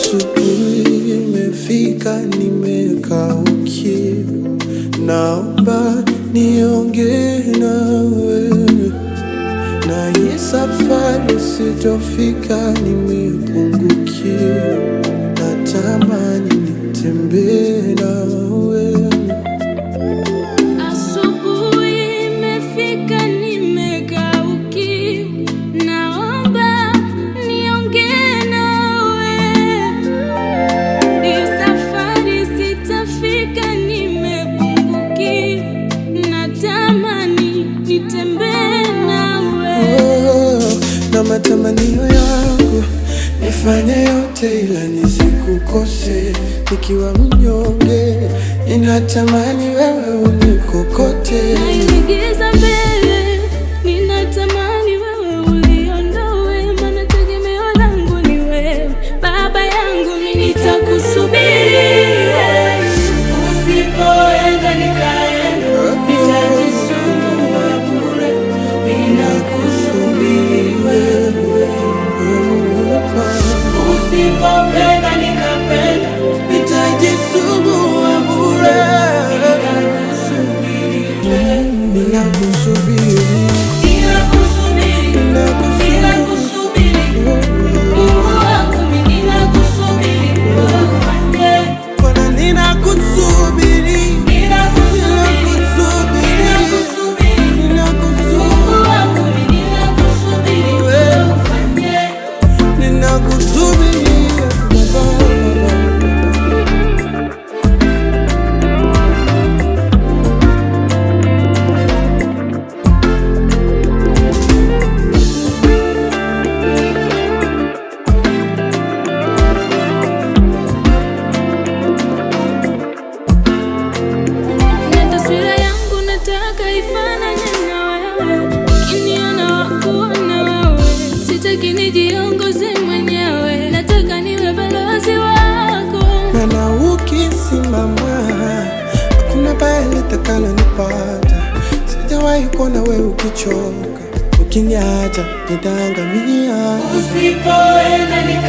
Asubuhi imefika, nimekaukiwa, naomba niongee nawe, na hii safari sitofika, nimepungukiwa, natamani nitembee nawe. Asubuhi imefika, nimekaukiwa, naomba niongee nawe. Hii safari sitafika, nimepungukiwa, natamani nitembee nawe. Oh, na matamanio yangu nifanye yote ila nisikukose, nikiwa mnyonge ninatamani wewe unikokote. Naingiza mbele, ninatamani wewe uliondoe, maana tegemeo langu ni wewe. Baba yangu mimi nitakusubiri, usipoenda nikaenda, nitajisumbua bure, ninakusubiri wewe. Usipopenda nikapenda, Nitajisumbua bure, ninakusubiri wewe. ninakusubiri, Ninakusubiri, ninakusubiri, Mungu wangu mimi ninakusubiri, ufanye. Bwana ninakusubiri, Ninakusubiri, ninakusubiri, Mungu wangu mimi ninakusubiri, ufanye. ninakusubiri Baba. Na taswira yangu nataka ifanane na wewe, ukiniona wakuona wewe, sitaki nijiongoze mwenyewe, nataka niwe balozi wako. Maana ukisimama hakuna baya litakalo nipata. Sijawahi kuona wewe ukichoka, ukiniacha nitaangamia. Usipoenda nika